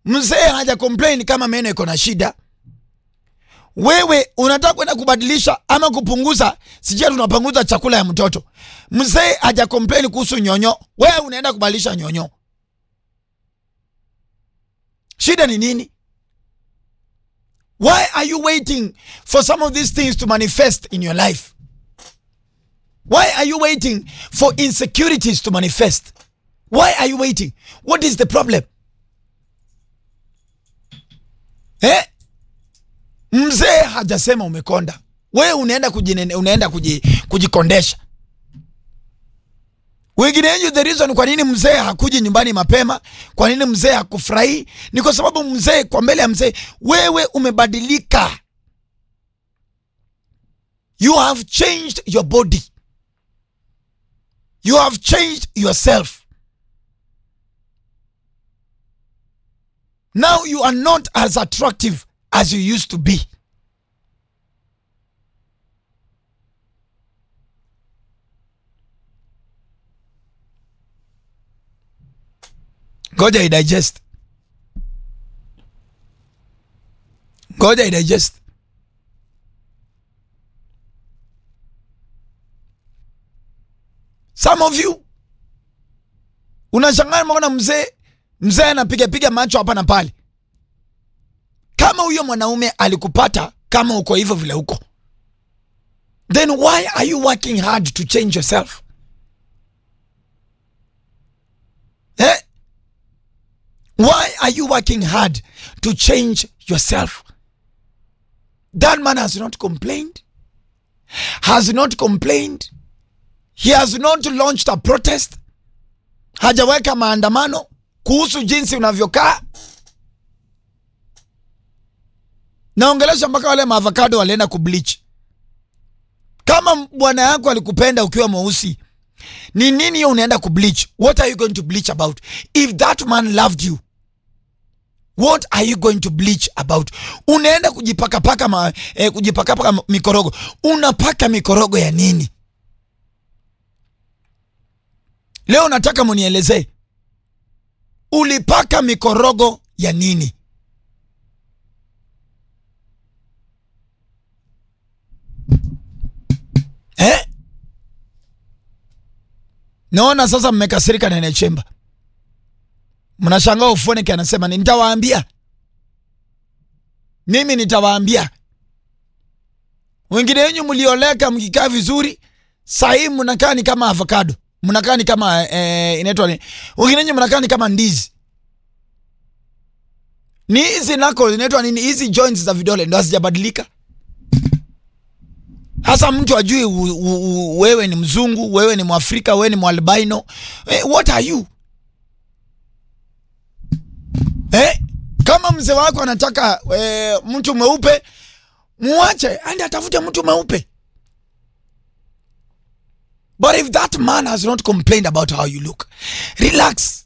mzee haja complain kama meno iko na shida wewe unataka kwenda kubadilisha ama kupunguza sijia tunapunguza chakula ya mtoto mzee haja complain kuhusu nyonyo wewe unaenda kubadilisha nyonyo shida ni nini why are you waiting for some of these things to manifest in your life why are you waiting for insecurities to manifest why are you waiting what is the problem eh? mzee hajasema umekonda wewe unaenda kujinene, unaenda kuji, kujikondesha wengine wenyu the reason kwa nini mzee hakuji nyumbani mapema kwa nini mzee hakufurahii ni kwa sababu mzee kwa mbele ya mzee wewe umebadilika you have changed your body you have changed yourself now you are not as attractive as you used to be ngoja idigest ngoja idigest some of you unashangaa maona mzee mzee anapiga piga macho hapa na pale kama huyo mwanaume alikupata kama uko hivyo vile uko then why are you working hard to change yourself eh? why are you working hard to change yourself that man has not complained has not complained he has not launched a protest hajaweka maandamano kuhusu jinsi unavyokaa naongelesha mpaka wale maavocado walienda kubleach kama bwana yako alikupenda ukiwa mweusi ni nini hiyo unaenda kubleach what are you going to bleach about if that man loved you what are you going to bleach about unaenda kujipakapaka ma, eh, kujipakapaka mikorogo unapaka mikorogo ya nini leo nataka munielezee ulipaka mikorogo ya nini eh? naona sasa mmekasirika nene chemba mnashangaa ufoneke anasema ni nitawaambia mimi nitawaambia wengine wenyu mlioleka mkikaa vizuri sahii mnakaa ni kama avocado mnakaa ni kama eh, inaitwa ni wengine wenyu mnakaa ni kama ndizi ni hizi nako zinaitwa nini hizi joints za vidole ndo hazijabadilika hasa mtu ajui u, u, u, wewe ni mzungu wewe ni mwafrika wewe ni mwalbino eh, what are you eh? kama mzee wako anataka eh, mtu mweupe muache andi atafute mtu mweupe but if that man has not complained about how you look relax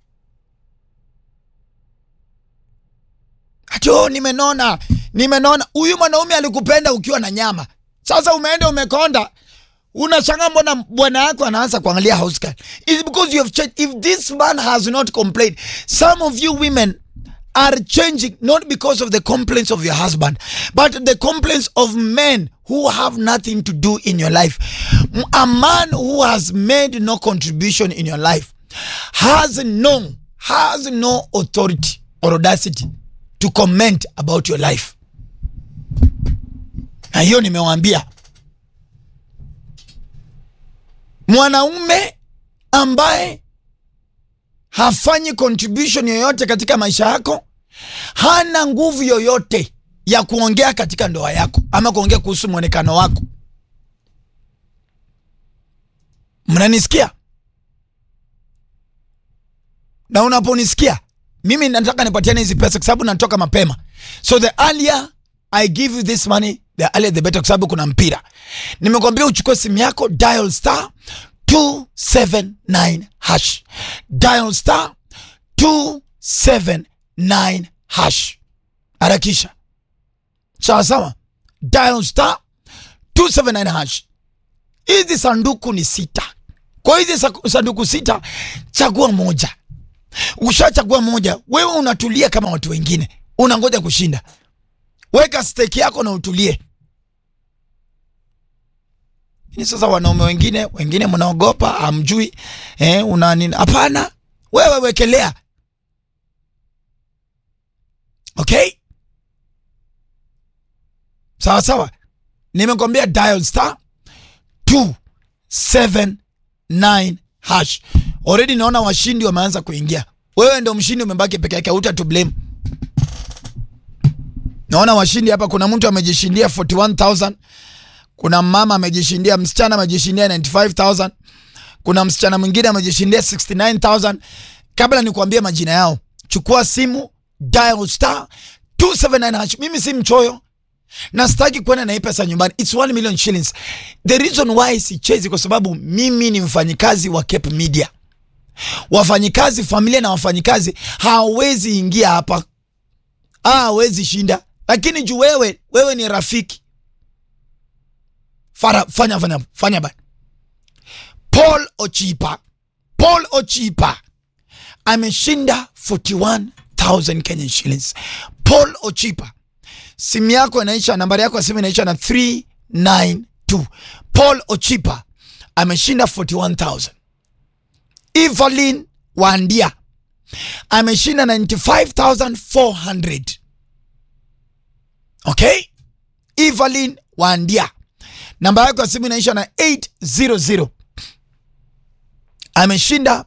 ati oh, nimenona nimenona huyu mwanaume alikupenda ukiwa na nyama sasa umeenda umekonda unashanga mbona bwana yako anaanza kuangalia house girl is because you have changed if this man has not complained some of you women are changing not because of the complaints of your husband but the complaints of men who have nothing to do in your life a man who has made no contribution in your life has no has no authority or audacity to comment about your life na hiyo nimewaambia mwanaume ambaye hafanyi contribution yoyote katika maisha yako hana nguvu yoyote ya kuongea katika ndoa yako ama kuongea kuhusu mwonekano wako mnanisikia na unaponisikia mimi nataka nipatiane hizi pesa kwa sababu natoka mapema so the earlier i give you this money the earlier the better kwa sababu kuna mpira nimekwambia uchukue simu yako dial star 279 hash dial star 279 hash harakisha sawa sawa dial star 279 hash hizi sanduku ni sita kwa hizi sa- sanduku sita chagua moja Ushachagua moja, wewe unatulia kama watu wengine, unangoja kushinda. Weka stake yako na utulie. Ni sasa wanaume wengine wengine mnaogopa, amjui eh, una nini? Hapana, wewe wekelea. Okay, sawa sawa, nimekwambia dial star 279 hash. Already naona washindi wameanza kuingia. Wewe ndio mshindi, umebaki peke yake, huta to blame. Naona washindi hapa, kuna mtu amejishindia 41000 kuna mama amejishindia, msichana amejishindia 95000 kuna msichana mwingine amejishindia 69000 Kabla nikuambie majina yao, chukua simu dial star 279 hash. Mimi si mchoyo na sitaki kwenda na hii pesa nyumbani, it's 1 million shillings. The reason why sichezi kwa sababu mimi ni mfanyikazi wa Cape Media. Wafanyikazi, familia na wafanyikazi hawezi ingia hapa, hawezi shinda, lakini juu wewe wewe ni rafiki Fara, fanya fanya fanya bana. Paul Ochipa, Paul Ochipa ameshinda 41000 Kenyan shillings. Paul Ochipa, simu yako inaisha, nambari yako ya simu inaisha na 392. Paul Ochipa ameshinda 41000. Evelyn Wandia ameshinda 95400. Okay? Evelyn Wandia namba yako ya simu inaisha na 800 ameshinda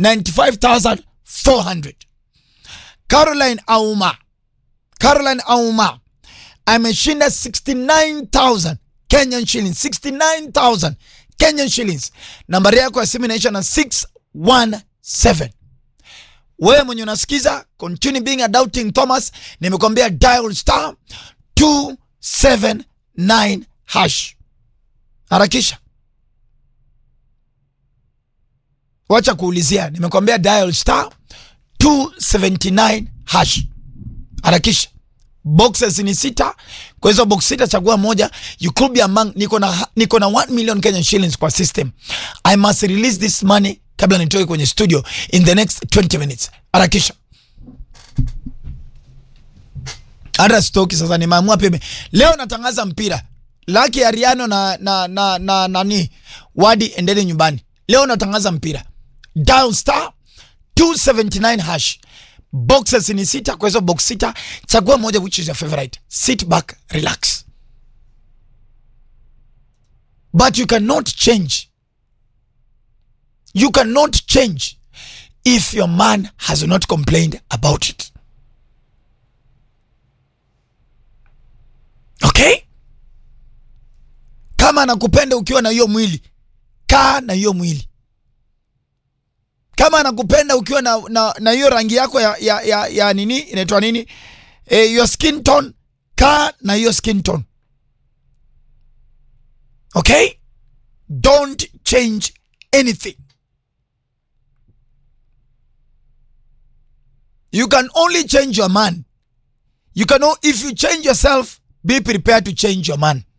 95400. Caroline Auma, Caroline Auma ameshinda 69000 Kenyan shillings, 69000 Kenyan shillings. Nambari yako ya simu inaisha na 617. Wewe mwenye unasikiza, continue being a doubting Thomas, nimekwambia dial star 279 hash. Harakisha, wacha kuulizia. Nimekwambia dial star 279 hash. Harakisha, boxes ni sita. Kwa hizo box sita, chagua moja. You could be among, niko na niko na 1 million Kenyan shillings kwa system. I must release this money kabla nitoke kwenye studio in the next 20 minutes. Harakisha hata stoki sasa, nimeamua peme leo natangaza mpira Laki Ariano na na na na nani Wadi, endeni nyumbani. Leo natangaza mpira. Dial star 279 hash. Boxes ni sita, kwa hizo box sita chagua moja which is your favorite. Sit back, relax. But you cannot change. You cannot change if your man has not complained about it. Okay? Kama anakupenda ukiwa na hiyo mwili, kaa na hiyo mwili. Kama anakupenda ukiwa na na, na hiyo rangi yako ya, ya, ya, ya nini inaitwa nini, eh, your skin tone, kaa na hiyo skin tone. Okay, don't change anything. You can only change your man. You can o- if you change yourself, be prepared to change your man.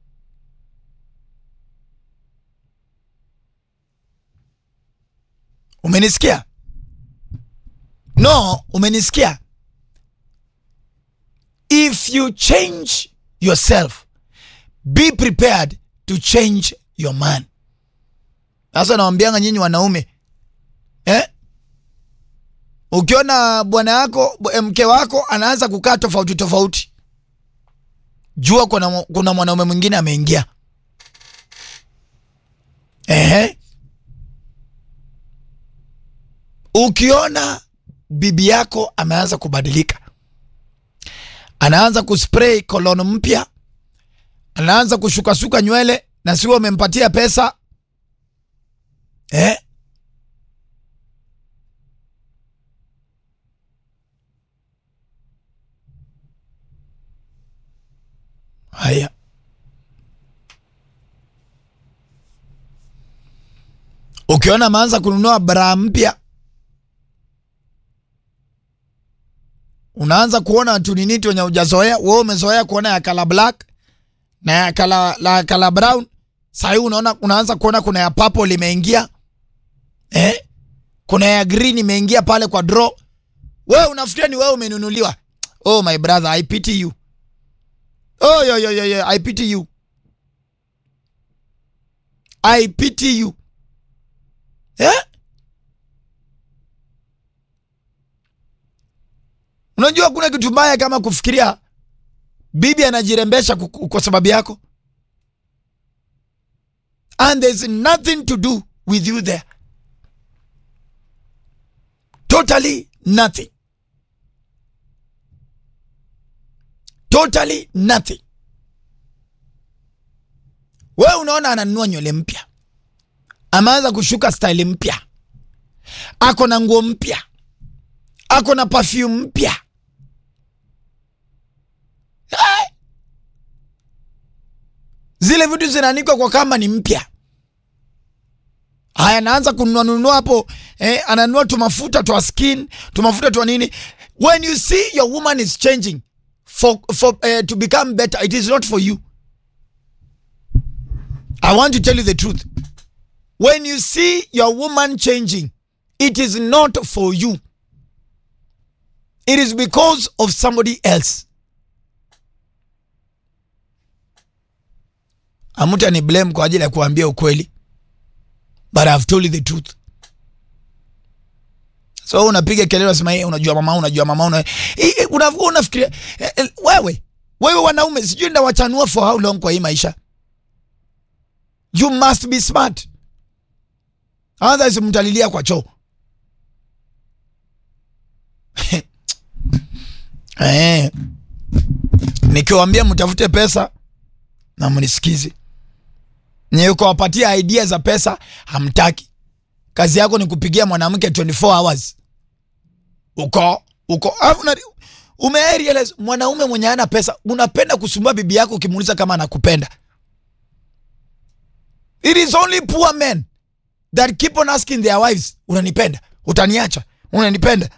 Umenisikia? No, umenisikia? If you change yourself, be prepared to change your man. Sasa nawambianga nyinyi wanaume eh? Ukiona bwana yako b- mke wako anaanza kukaa tofauti tofauti, jua kuna, kuna mwanaume mwingine ameingia. Ehe. Ukiona bibi yako ameanza kubadilika, anaanza kuspray kolono mpya, anaanza kushukasuka nywele na siwe umempatia pesa eh? Haya, ukiona ameanza kununua bra mpya, unaanza kuona tuniniti wenye ujazoea wewe. Umezoea kuona ya kala black na ya kala, la kala brown. Sahii unaona unaanza kuona kuna ya purple limeingia eh? kuna ya green imeingia pale kwa draw. Wewe unafikiria ni wewe umenunuliwa? Oh my brother, I pity you. Oh yo yo yo yo, I pity you. I pity you. Eh? Unajua kuna kitu mbaya kama kufikiria bibi anajirembesha ku- kwa sababu yako and there's nothing to do with you there totally nothing totally nothing wewe unaona ananunua nywele mpya ameanza kushuka style mpya ako na nguo mpya ako na perfume mpya Eh! zile vitu zinaanikwa kwa kama ni mpya haya anaanza kununua nunua hapo eh, ananunua tumafuta twa skin tumafuta twa nini when you see your woman is changing for, for, uh, to become better it is not for you i want to tell you the truth when you see your woman changing it is not for you it is because of somebody else amuta ni blame kwa ajili ya kuambia ukweli but I've told you the truth so unapiga kelele unasema hey, unajua mama unajua mama una Eh, eh, una- unafikiria eh, eh, wewe wewe wanaume sijui ndawachanua for how long kwa hii maisha you must be smart otherwise mtalilia kwa choo eh, nikiwaambia mtafute pesa na mnisikize nye ukawapatia idea za pesa hamtaki kazi yako ni kupigia mwanamke 24 hours uko uko alafu una- umerealize mwanaume mwenye ana pesa unapenda kusumbua bibi yako ukimuuliza kama anakupenda it is only poor men that keep on asking their wives unanipenda utaniacha unanipenda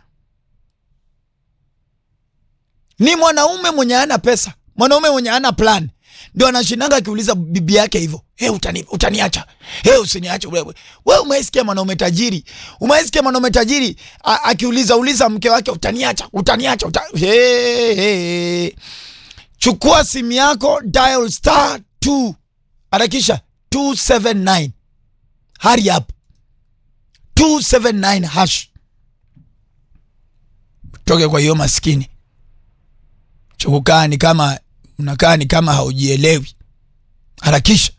ni mwanaume mwenye ana pesa mwanaume mwenye ana plan ndio anashindanga akiuliza bibi yake hivyo hey, utani, utaniacha hey, usiniache wewe wewe umeisikia mwanaume tajiri umeisikia mwanaume tajiri a- akiuliza uliza mke wake utaniacha utaniacha uta... hey, hey. chukua simu yako dial star 2 harakisha 279 hurry up 279 hash toke kwa hiyo maskini chukukaa ni kama unakaa ni kama haujielewi harakisha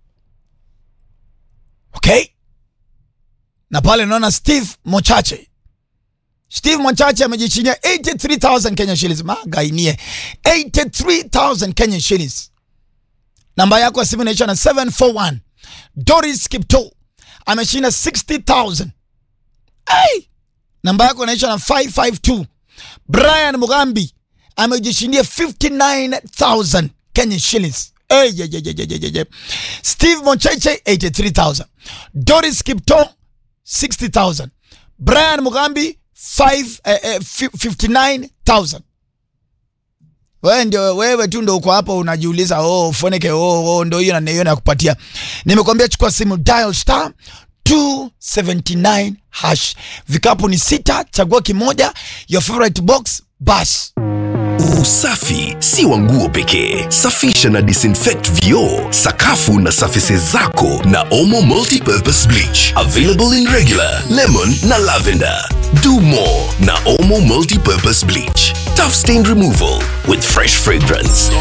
okay na pale naona steve mochache steve mochache amejichinia 83000 kenya shillings magainie 83000 kenya shillings namba yako ya simu inaisha na 741 doris kipto ameshinda 60000 hey! namba yako inaisha na 552 brian mugambi amejishindia 59000 kenya shillings hey, ye, ye, ye, ye, ye, ye. steve mocheche 83000 doris kipto 60000 brian mugambi 5, eh, eh, 59000 wewe ndio wewe tu ndo uko hapo unajiuliza oh foneke oh, oh ndo hiyo na hiyo nakupatia nimekwambia chukua simu dial star 279 hash vikapu ni sita chagua kimoja your favorite box bas Usafi si wa nguo pekee. Safisha na disinfect vioo, sakafu na surfaces zako na Omo Multipurpose Bleach. Available in regular, lemon na lavender. Do more na Omo Multipurpose Bleach. Tough stain removal with fresh fragrance.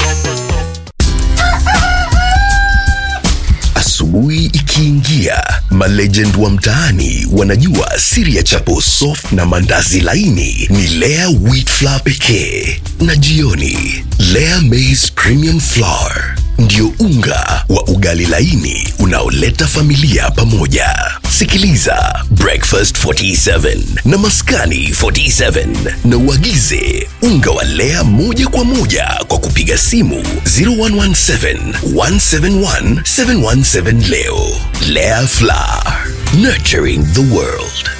Asubuhi ikiingia, malegend wa mtaani wanajua siri ya chapo soft na mandazi laini ni Lea wheat flour pekee, na jioni Lea maize premium flour ndio unga wa ugali laini unaoleta familia pamoja. Sikiliza Breakfast 47 na Maskani 47 na uagize unga wa Lea moja kwa moja kwa kupiga simu 0117 171 717 leo. Lea Flour, nurturing the world.